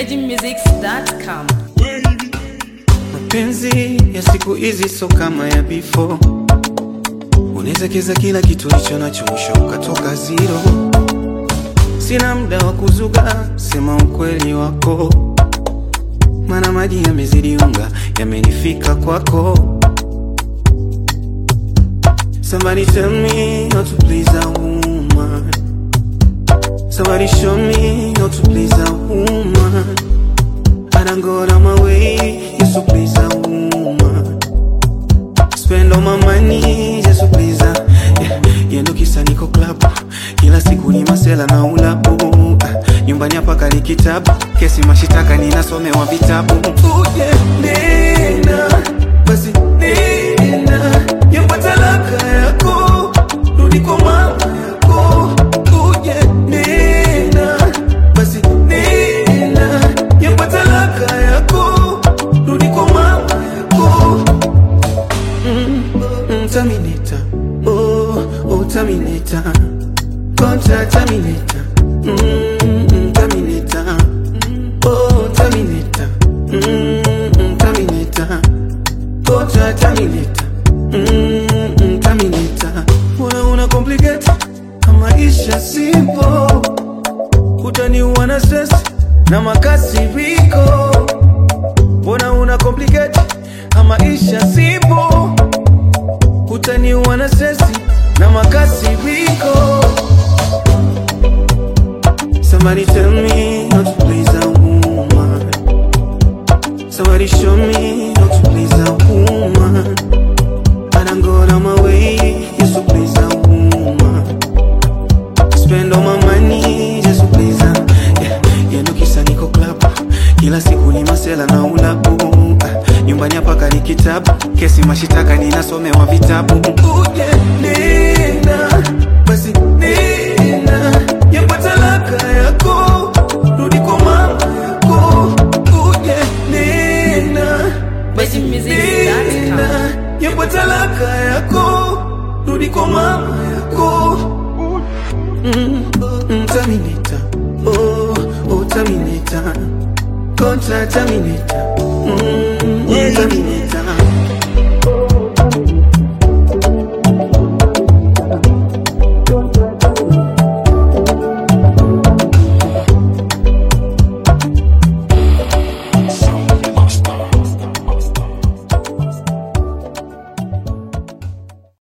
VeggieMusics.com. Mapenzi ya siku hizi so kama ya before, unawezekeza kila kitu licho nacho, mwisho ukatoka zero. Sina muda wa kuzuga, sema ukweli wako, mana maji yamezidi unga, yamenifika kwako. Somebody tell me how to please a woman. Somebody show me how to please a woman. I done go out of my way just to please a woman. Spend all my money just to please her. Yeah, yendo kisa niko club kila siku ni masela na ulabu Ah, nyumbani hapa kali kitabu kesi mashitaka ninasomewa vitabu uje nena basi nena nyumba talaka yako rudi kwa mama yako uje nena basi nena nyumba talaka yako rudi kwa mama yako Mm, Terminator, oh, oh, Terminator, contra Terminator, mm, Terminator, oh, Terminator, mm, Terminator, contra Terminator, mm, Terminator. Una una complicate, maisha simple, utaniua na stress na makasiriko. Mbona una complicate, maisha simple utaniua na stresi na makasiriko. Somebody tell me how to please a woman. Somebody show me how to please a woman. I done go out of my way just to please a woman. Spend all my money just to please her. Yeah, yendo kisa niko club kila siku ni masela na ulabu Ah, nyumbani hapa kali kitabu kesi mashitaka ninasomewa vitabu uje nena basi nena nyumba talaka yako rudi kwa mama yako uje nena basi VeggieMusics.com. nena nyumba talaka yako rudi kwa mama yako Mm, mm, Terminator, oh, oh, Terminator, contra Terminator, mm, mm, Terminator.